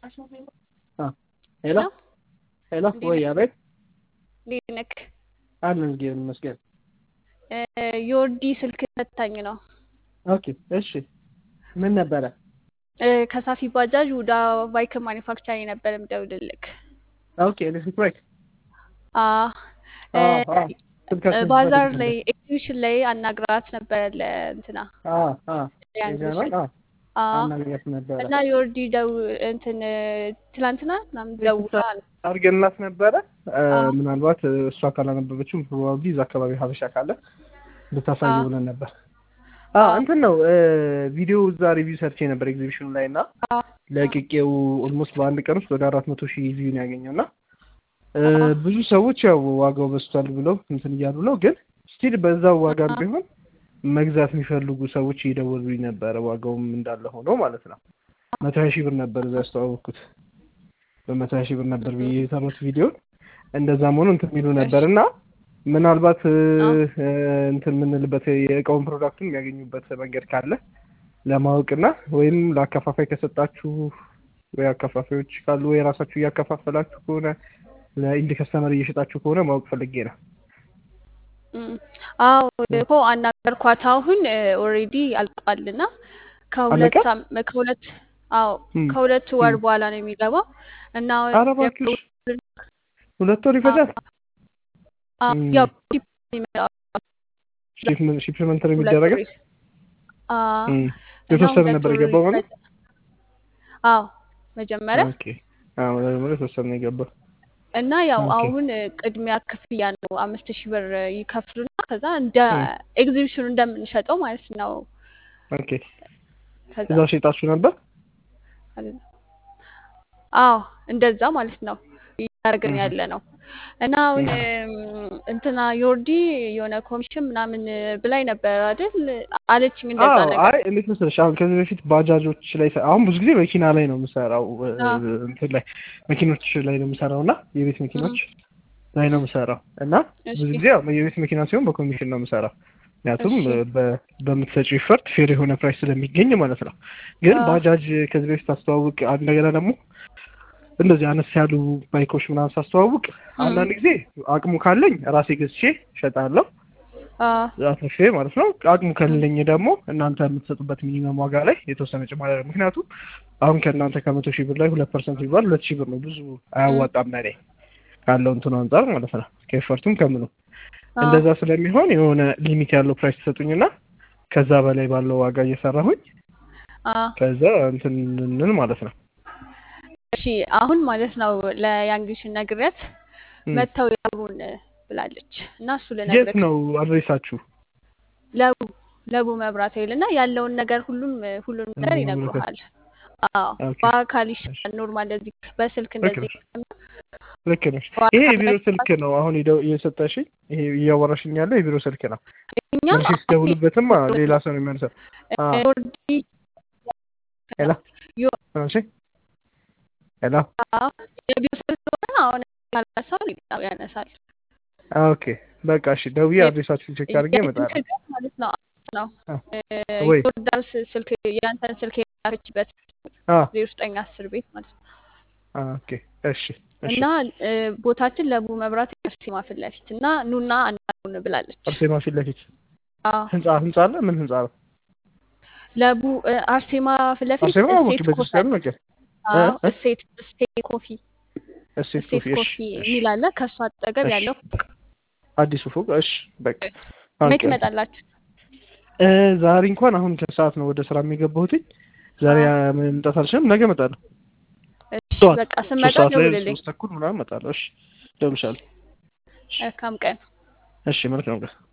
ሄሎ ሄሎ፣ ወይ አቤት። እንዴት ነክ? አለን እግዚአብሔር ይመስገን። የወርዲ ስልክ ፈታኝ ነው። ኦኬ እሺ፣ ምን ነበረ? ከሳፊ ባጃጅ ወደ ባይክ ማኒፋክቸሪንግ ነበር የምደውልልክ። ኦኬ ኤሌክትሪክ ባይክ ባዛር ላይ ኤግዚቢሽን ላይ አናግራት ነበረ ለእንትና አናግራት ነበረ እና የወርዲ ደው እንትን ትላንትና ምናምን ደውላ አድርገንላት ነበረ። ምናልባት እሷ ካላነበበችው ፕሮባብሊ እዛ አካባቢ ሀበሻ ካለ ልታሳይ ብለን ነበር። እንትን ነው ቪዲዮ እዛ ሪቪው ሰርቼ ነበር ኤግዚቢሽኑ ላይ እና ለቅቄው ኦልሞስት በአንድ ቀን ውስጥ ወደ አራት መቶ ሺህ ቪው ነው ያገኘው እና ብዙ ሰዎች ያው ዋጋው በዝቷል ብለው እንትን እያሉ ነው። ግን ስቲል በዛው ዋጋ ቢሆን መግዛት የሚፈልጉ ሰዎች እየደወሉኝ ነበረ። ዋጋውም እንዳለ ሆኖ ማለት ነው። መቶ ሀያ ሺህ ብር ነበር እዛ ያስተዋወቅኩት። በመቶ ሀያ ሺህ ብር ነበር ብዬ የሰሩት ቪዲዮ እንደዛም ሆኖ እንትን የሚሉ ነበር እና ምናልባት እንትን የምንልበት የእቃውን ፕሮዳክቱን የሚያገኙበት መንገድ ካለ ለማወቅና ወይም ለአከፋፋይ ከሰጣችሁ ወይ አከፋፋዮች ካሉ ወይ ራሳችሁ እያከፋፈላችሁ ከሆነ ለኢንድ ከስተመር እየሸጣችሁ ከሆነ ማወቅ ፈልጌ ነው። አዎ እኮ አናገርኳት። አሁን ኦልሬዲ አልቋልና ከሁለት ከሁለት አዎ ከሁለት ወር በኋላ ነው የሚገባው እና ኧረ እባክሽ ሁለት ወር ይፈጃል። ያው ሺፕመንት ነው የሚደረገው። የተወሰነ ነበር የገባው ማለት አዎ መጀመሪያ ኦኬ አዎ መጀመሪያ የተወሰነ ነው የገባው እና ያው አሁን ቅድሚያ ክፍያ ነው አምስት ሺህ ብር ይከፍሉና ከዛ እንደ ኤግዚቢሽኑ እንደምንሸጠው ማለት ነው። ኦኬ እዛ ሸጣችሁ ነበር? አዎ እንደዛ ማለት ነው እያደረግን ያለ ነው። እና አሁን እንትና ዮርዲ የሆነ ኮሚሽን ምናምን ብላኝ ነበር አይደል አለችኝ። እንደዛ ነገር አይ እንዴት መሰለሽ፣ አሁን ከዚህ በፊት ባጃጆች ላይ አሁን ብዙ ጊዜ መኪና ላይ ነው የምሰራው፣ እንትን ላይ መኪኖች ላይ ነው የምሰራው እና የቤት መኪኖች ላይ ነው የምሰራው እና ብዙ ጊዜ ያው የቤት መኪና ሲሆን በኮሚሽን ነው የምሰራው። ምክንያቱም በምትሰጪው ኢፈርት ፌር የሆነ ፕራይስ ስለሚገኝ ማለት ነው። ግን ባጃጅ ከዚህ በፊት አስተዋውቅ እንደገና ደግሞ እንደዚህ አነስ ያሉ ባይኮች ምናምን ሳስተዋውቅ አንዳንድ ጊዜ አቅሙ ካለኝ ራሴ ገዝቼ እሸጣለሁ አትርፌ ማለት ነው። አቅሙ ከሌለኝ ደግሞ እናንተ የምትሰጡበት ሚኒመም ዋጋ ላይ የተወሰነ ጭማሪ አለ። ምክንያቱም አሁን ከእናንተ ከመቶ ሺህ ብር ላይ ሁለት ፐርሰንት ቢባል ሁለት ሺህ ብር ነው፣ ብዙ አያዋጣም ለኔ ካለው እንትኑ አንጻር ማለት ነው። ከኤፈርቱም ከምኑ እንደዛ ስለሚሆን የሆነ ሊሚት ያለው ፕራይስ ትሰጡኝና ከዛ በላይ ባለው ዋጋ እየሰራሁኝ ከዛ እንትን እንል ማለት ነው። እሺ አሁን ማለት ነው ለያንግሽን ነግሬያት መተው ያቡን ብላለች እና እሱ የት ልነግርህ ነው አድሬሳችሁ? ለቡ ለቡ መብራት ኃይል እና ያለውን ነገር ሁሉም ሁሉንም ነገር ይነግሩሃል። አዎ በአካል ይሻላል። ኖርማል እንደዚህ በስልክ እንደዚህ ልክ ነሽ። ይሄ የቢሮ ስልክ ነው አሁን እየሰጠሽኝ፣ ይሄ እያወራሽኝ ያለው የቢሮ ስልክ ነው። እኛ መልሼ ስደውልበትም ሌላ ሰው ነው የሚያነሳው። ዮርዲ ሄሎ እሺ ሄሎ የቢሮ ስልክ ስለሆነ አሁን ያነሳው ያነሳል። ኦኬ በቃ እሺ፣ ደውዬ አድሬሳችሁን ቼክ አድርጌ እመጣለሁ ማለት ነው ነው ወይ ዮርዳኖስ ስልክ የአንተን ስልክ የላከችበት ዜሮ ዘጠኝ አስር ቤት ማለት ነው። ኦኬ እሺ እና ቦታችን ለቡ መብራት አርሴማ ፊት ለፊት እና ኑና አናግሩን ብላለች። አርሴማ ፊት ለፊት ህንጻ ህንጻ አለ። ምን ህንጻ ነው? ለቡ አርሴማ ፊት ለፊት አርሴማ ወቅ እሴት ኮፊ ቤተክርስቲያን ነገር አዎ፣ እሴት እሴት ኮፊ እሴት እሴት ኮፊ። ኮፊ እሺ የሚል አለ። ከእሱ አጠገብ እሺ። ያለው አዲሱ ፎቅ። እሺ በቃ መች ትመጣላችሁ? እ ዛሬ እንኳን አሁን ከሰዓት ነው ወደ ስራ የሚገባሁትኝ። ዛሬ መምጣት አልችልም። ነገ እመጣለሁ። እሺ ጠዋት በቃ ሶስት ስመጣ ሰዓት ላይ ደውልልኝ። ሶስት ተኩል ምናምን እመጣለሁ። እሺ እደውልልሻለሁ። መልካም ቀን። እሺ መልካም ቀን።